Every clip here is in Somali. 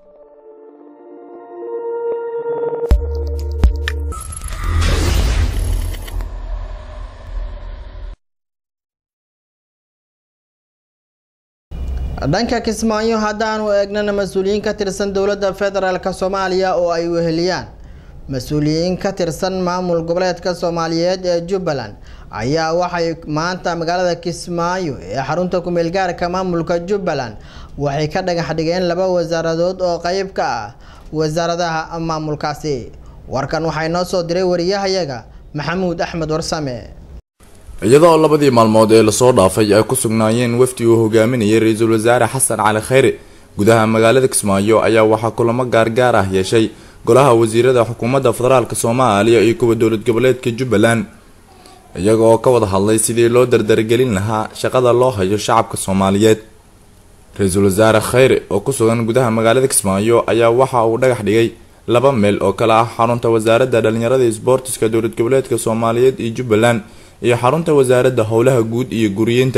dhanka kismaayo haddaanu eegnana mas-uuliyiin ka tirsan dowladda federaalk soomaaliya oo ay weheliyaan mas-uuliyiin ka tirsan maamul goboleedka soomaaliyeed ee jubbaland ayaa waxay maanta magaalada kismaayo ee xarunta kumeel gaarka maamulka jubbaland waxay ka dhagax dhigeen laba wasaaradood oo qeyb ka ah wasaaradaha maamulkaasi warkan waxaa inoo soo diray wariyahayaga maxamuud axmed warsame iyadoo labadii maalmood ee lasoo dhaafay ay ku sugnaayeen wafdi uu hogaaminayay ra-iisul wasaare xasan cali khayre gudaha magaalada kismaayo ayaa waxaa kulamo gaargaar ah yeeshay golaha wasiirada xukuumadda federaalk soomaaliya iyo kuwa dowlad goboleedka jubbaland iyaga oo ka wada hadlay sidii loo dardargelin lahaa shaqada loo hayo shacabka soomaaliyeed ra-iisul wasaare khayre oo ku sugan gudaha magaalada kismaayo ayaa waxa uu dhagax dhigay laba meel oo kale ah xarunta wasaaradda dhalinyarada isboortiska dowlad goboleedka soomaaliyeed iyo jubbaland iyo xarunta wasaaradda howlaha guud iyo guriyeynta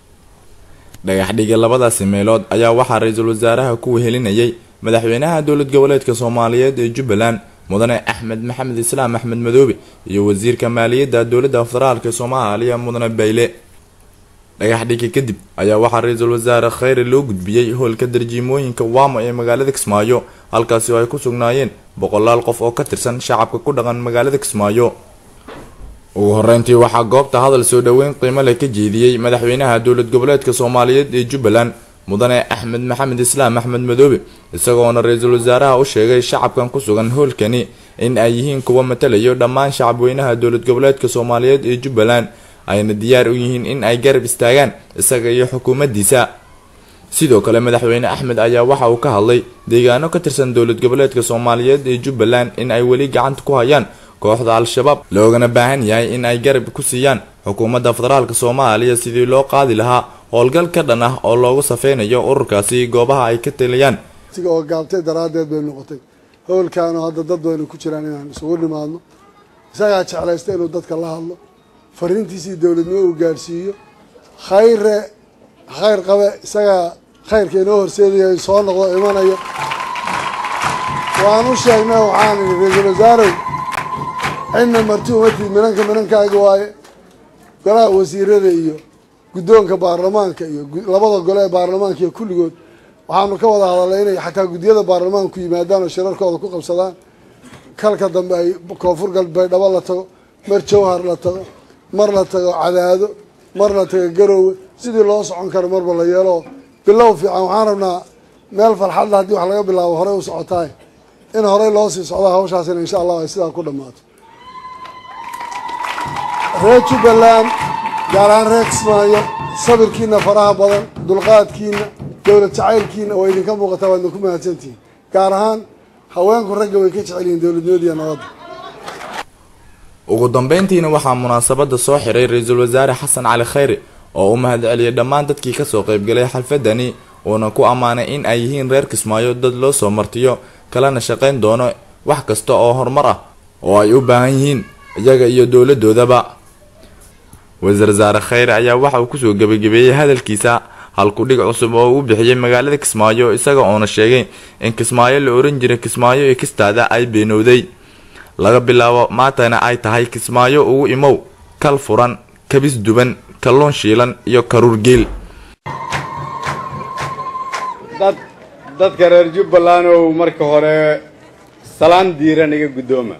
dhagaxdhiga labadaasi meelood ayaa waxaa ra-iisul wasaaraha ku wehelinayay madaxweynaha dowlad goboleedka soomaaliyeed ee jubbaland mudane axmed maxamed islaam axmed madoobe iyo wasiirka maaliyadda dowladda federaalk soomaaliya mudane bayle dhagaxdhiga kadib ayaa waxaa ra-iisul wasaare khayre loo gudbiyey howlka darjiimooyinka waamo ee magaalada kismaayo halkaasi oo ay ku sugnaayeen boqolaal qof oo ka tirsan shacabka ku dhaqan magaalada kismaayo ugu horeyntii waxaa goobta hadal soo dhoweyn qiimo leh ka jeediyey madaxweynaha dowlad goboleedka soomaaliyeed ee jubbaland mudane axmed maxamed islaam axmed madoobe isagoona ra-iisul wasaaraha u sheegay shacabkan ku sugan howlkani in ay yihiin kuwa matalayo dhammaan shacabweynaha dowlad goboleedka soomaaliyeed ee jubbaland ayna diyaar u yihiin in ay garab istaagaan isaga iyo xukuumaddiisa sidoo kale madaxweyne axmed ayaa waxa uu ka hadlay deegaano ka tirsan dowlad goboleedka soomaaliyeed ee jubbaland in ay weli gacanta ku hayaan kooxda al-shabaab loogana baahan yahay in ay garab ku siiyaan xukuumadda federaalk soomaaliya sidii loo qaadi lahaa howlgal ka dhan ah oo loogu safeynayo ururkaasi goobaha ay ka taliyaan siga oo gaabtay daraaddeed bay noqotay howlkaanu hadda dad baynu ku jiraan inaan isugu nimaadno isagaa jeclaysta inuu dadka la hadlo fariintiisii dowladnimo uu gaadhsiiyo khayre khayr qabe isagaa khayrka inoo horseedayo soo noqdo imanayo waan u sheegnay waxaan idhi ra-iisul wasaarow cidna marti umatid minanka minankaaga waaye golaha wasiirada iyo guddoonka baarlamaanka iyo labada gole ee baarlamaanka iyo kulligood waxaanu ka wada hadalnay inay xataa guddiyada baarlamaanku yimaadaan oo shirarkooda ku qabsadaan kalka dambe ay koonfur galbeedhabo la tago mar jawhar la tago mar la tago cadaado mar la tago garoowe sidii loo socon karo marba la yeelo bilow fiican waxaan rabnaa meel farxadla haddii wax laga bilaabo horey u socotaay in horey loo sii socda hawshaasina insha allah ay sidaa ku dhammaato reer jubbaland gaar ahaan reer kismaayo sabirkiina faraha badan dulqaadkiina dowlad jacaylkiina oo idinka muuqataa waadna ku mahadsantihiin gaar ahaan haweenku ragga way ka jecel yihiin dowladnimadiiyo nabadda ugu dambeyntiina waxaa munaasabada soo xiray ra-iisul wasaare xasan cali khayre oo u mahad celiyay dhammaan dadkii kasoo qeybgalay xalfadani uuna ku ammaanay in ay yihiin reer kismaayo dad loo soo martiyo kalena shaqayn doono wax kasta oo horumar ah oo ay u baahan yihiin iyaga iyo dowladoodaba wasiir wasaare khayre ayaa waxa uu kusoo gebagabeeyey hadalkiisa halkudhig cusub oo uu bixiyey magaalada kismaayo isaga oona sheegay in kismaayo la oran jiray kismaayo iyo kistaada ay beenowday laga bilaabo maantana ay tahay kismaayo ugu imow kal furan kabis duban kalluun shiilan iyo karuur geel dad dadka reer jubbaland ow marka hore salaan diiran iga guddooma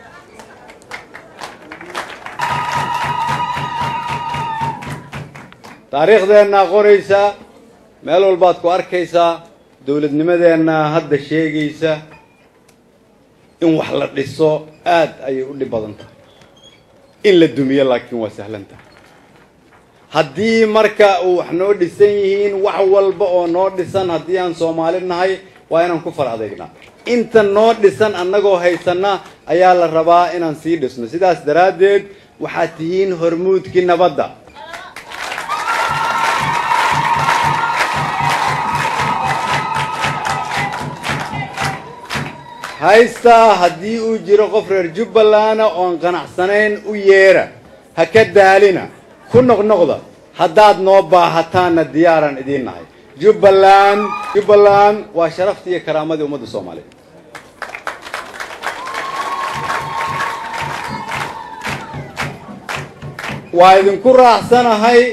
taariikhdeenna qoraysaa meel walbaad ku arkaysaa dowladnimadeenna hadda sheegaysa in wax la dhiso aad ayay u dhib badan tahay in la dumiyo laakiin waa sahlan tahay haddii marka uu wax noo dhisan yihiin wax walba oo noo dhisan haddii aan soomaali nahay waa inaan ku far adeegnaa inta noo dhisan annagoo haysanna ayaa la rabaa inaan sii dhisno sidaas daraaddeed waxaad tihiin hormuudkii nabadda haystaa haddii uu jiro qof reer jubbalanda oon qanacsanayn u yeera ha ka daalina ku noqnoqda haddaad noo baahataanna diyaaran idiin nahay jubbaland jubbaland waa sharaftii iyo karaamadii ummadda soomaaliyeed waa idinku raacsanahay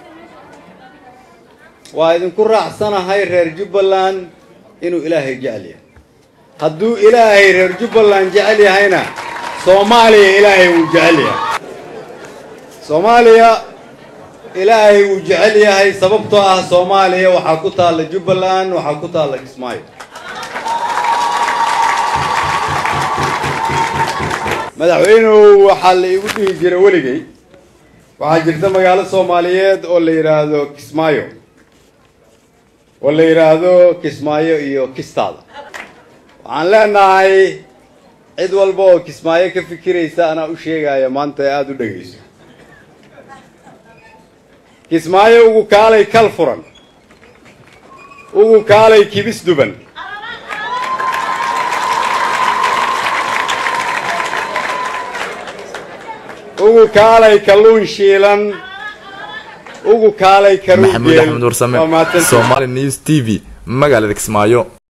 waa idinku raacsanahay reer jubbaland inuu ilaahay jecel yahay hadduu ilaahay reer jubbaland jecel yahayna soomaaliya ilaahay wuu jecel yahay soomaaliya ilaahay wuu jecel yahay sababtoo ah soomaaliya waxaa ku taalla jubbaland waxaa ku taalla kismaayo madaxweynuhu waxaa la igu dhihi jira weligay waxaa jirta magaalo soomaaliyeed oo la yidhaahdo kismaayo oo la yidhaahdo kismaayo iyo kistaada waxaan leenahay cid walba oo kismaayo ka fikiraysa anaa u sheegaya maanta ee aada u dhegayso kismaayo ugu kaalay kal furan ugu kaalay kibis duban ugu kaalay kalluun shiilan ugu kaalay karuun maxamuud axmed warsame waa mahadsantihiin. somaali news t v magaalada kismaayo